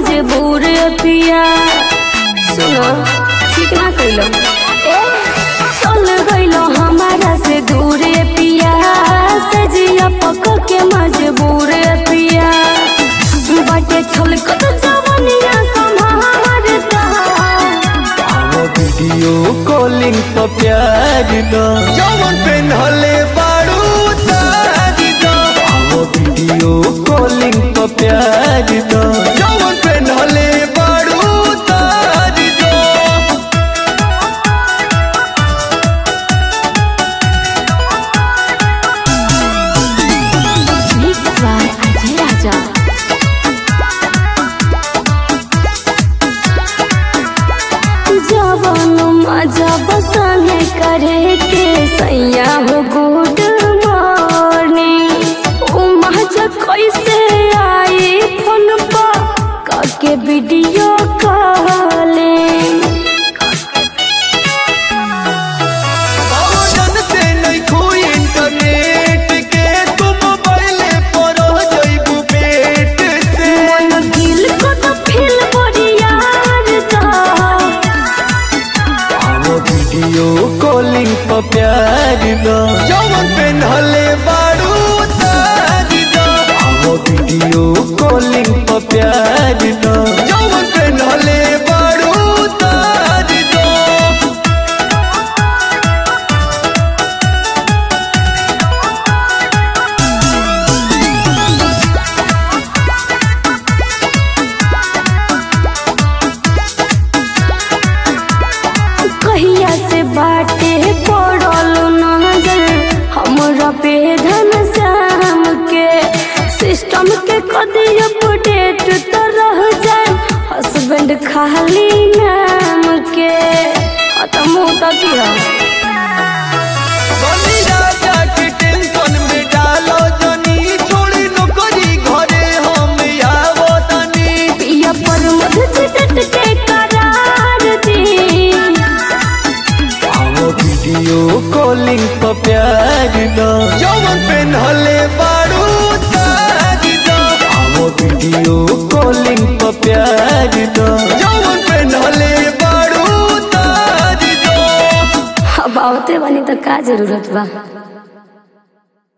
मजबूर पिया सुनो ठीक ना कैलो चल गइलो हमारा से दूर पिया सजिया पक के मजबूर पिया बाटे छल कत जवनिया संभारता आओ वीडियो कॉलिंग तो प्यार दो जवन पेन्हले बारू तार दो आओ वीडियो कॉलिंग तो प्यार दो जवन पेन्हले बारू तार दो Mixed by Ajay Raja. जवन मजा बसने करे के सैया हो गुड मॉर्निंग उ मजा कैसे आई फोन पर काके वीडियो कॉलिंग आओ जानते नहीं कोई इंटरनेट के तुम मोबाइल पर हो जाइबू पेट से मन दिल को तो फील बड़ी यार था आओ वीडियो कॉलिंग पर प्यार दो जवन पेन्हले बारू तार दो आओ वीडियो कॉलिंग पर प्यार दो जवन पेन्हले बारू तार दो कहिया से बाटे पड़ल नजर हमरा पे धन श्याम के सिस्टम के कदी अपडेट तो रह जाए हस्बैंड खाली नाम के खत्म होता किया सोनी राजा के टेंशन में डालो जनी छोड़ी नौकरी घरे हम आवो तनी पिया पर मध चिटट के करार दी आओ वीडियो कॉलिंग पर प्यार दो जवन पेन्हले बारू तार दो आओ वीडियो कॉलिंग पर प्यार दो जवन पेन्हले बारू तार दो अब आवते बनी तो का जरूरत बा